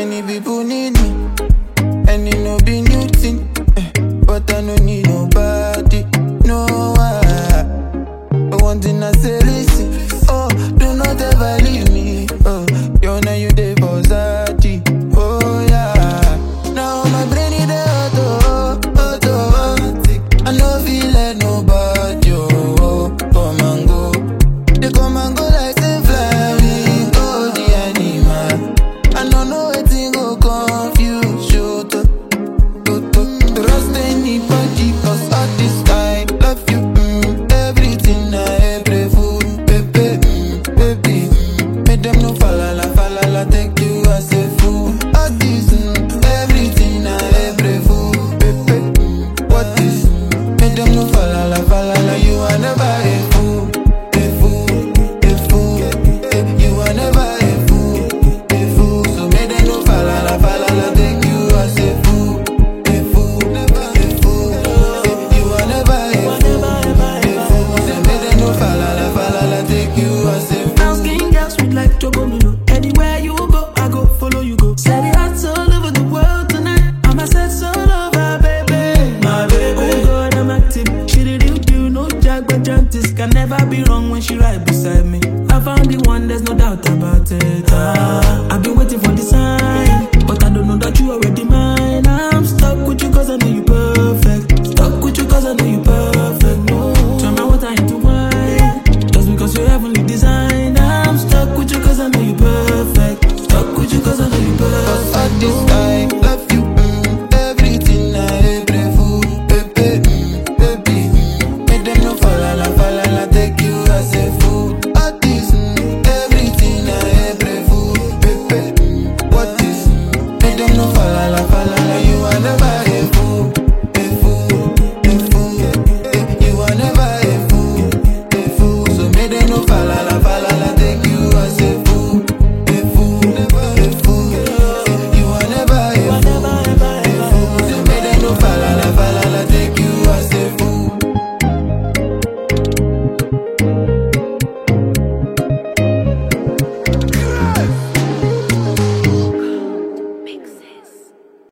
Many people need me, and it no be new thing. eh, But I no need nobody, no one. But one thing I say, listen, oh, do not ever leave me. Oh, you know you dey for Zati, oh yeah. Now my brain is auto, auto. I no feel like nobody, oh, come and go. They come and go like say flying, oh the animal. I no know wetin go confuse you. To, to, to trust anybody, cause all this I love you. Mm, everything I ever food, baby, mm, baby. Mm, make them no falala, falala, take you as a fool. All this, mm, everything I ever food, baby. Mm, what is? Make them no falala, falala, you are never a fool, a fool, a fool. Eh, You are never a fool, a fool. So make them no falala, falala, take you as a fool, a fool, a fool. Eh, You are never a fool, a fool. So make them no falala, falala, take you as a fool. Brown skin girl, sweet like Chocomilo. Anywhere you go, I go follow you go. Set it hearts all over the world tonight. I'm a set all over, baby. My baby. Oh God, I'm active. She the real deal, no jack but jantis. Can never be wrong when she right beside me. I found the one, there's no doubt about it. Ah, I've been waiting for this sign.